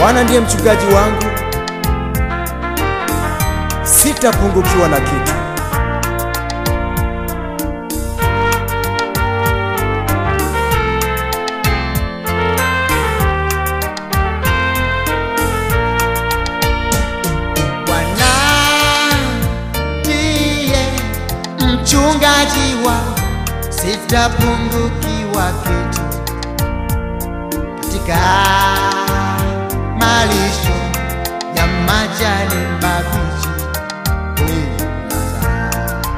Bwana ndiye mchungaji wangu, sitapungukiwa na kitu. Bwana ndiye mchungaji wangu, sitapungukiwa kitu. Katika malisho ya majani mabichi hunilaza.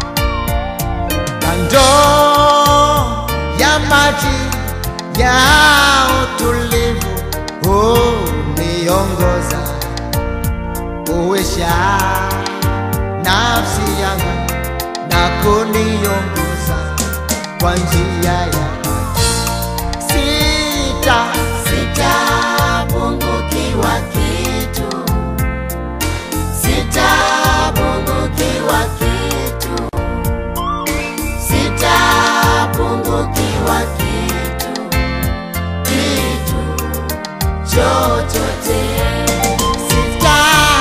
kando ya maji ya utulivu huniongoza kuisha nafsi yangu na kuniongoza kwa njia ya sita Sitapungukiwa kitu, sitapungukiwa kitu, sitapungukiwa kitu, kitu chochote. sita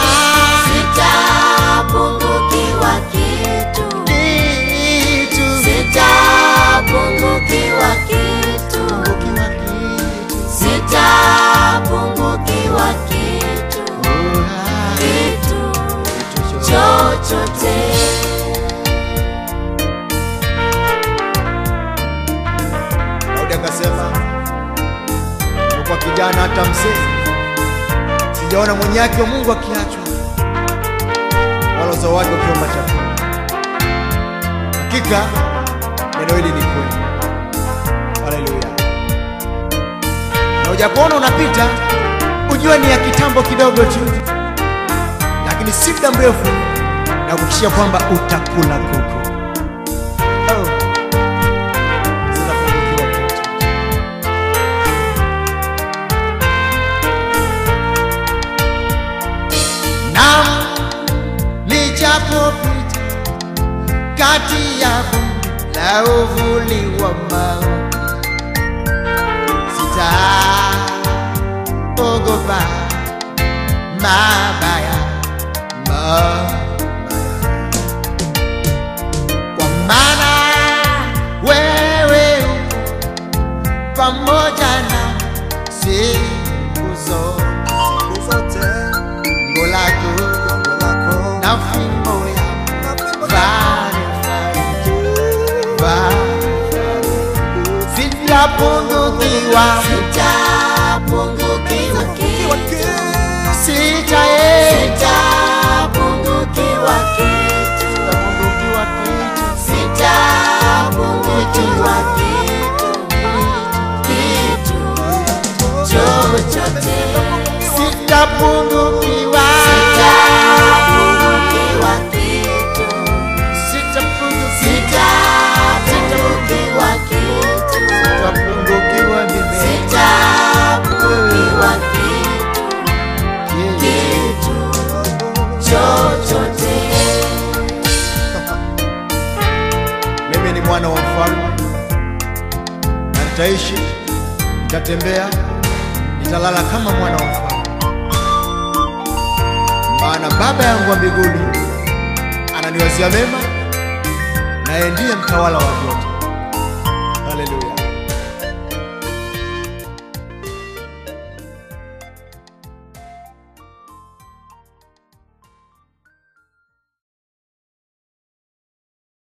Sitapungukiwa kitu, kitu sitapungukiwa kitu, ukiwa kitu sitapungukiwa kitu, kitu chochote. Daudi akasema, kwa kijana hata mzee, sijaona mwenye haki wa Mungu akiachwa, wala uzao wake ukiomba chakula. Hakika neno hili ni kweli. Haleluya! Na ujapoona unapita, ujue ni ya kitambo kidogo tu, lakini si muda mrefu na kuhakikishia kwamba utakula kuku. Oh. Sitapungukiwa kitu. Naam, nijapopita kati ya bonde la uvuli wa mauti, sitaogopa mabaya, mabaya, kwa maana wewe uko pamoja na siku zote Gongo lako na fimbo yako vale vale sitapungukiwa Sitapungukiwa kitu, sita eh sitapungukiwa kitu, sitapungukiwa kitu sitapungukiwa kitu, kitu chochote. sitapungukiwa Sitapungukiwa kitu, sitapungukiwa sitapungukiwa kitu, sitapungukiwa mimi sitapungukiwa kitu, kitu chochote. mimi ni mwana wa mfalme na nitaishi, nitatembea, nitalala kama mwana wa mfalme, maana Baba yangu wa mbinguni ananiwazia mema, naye ndiye mtawala wa vyote.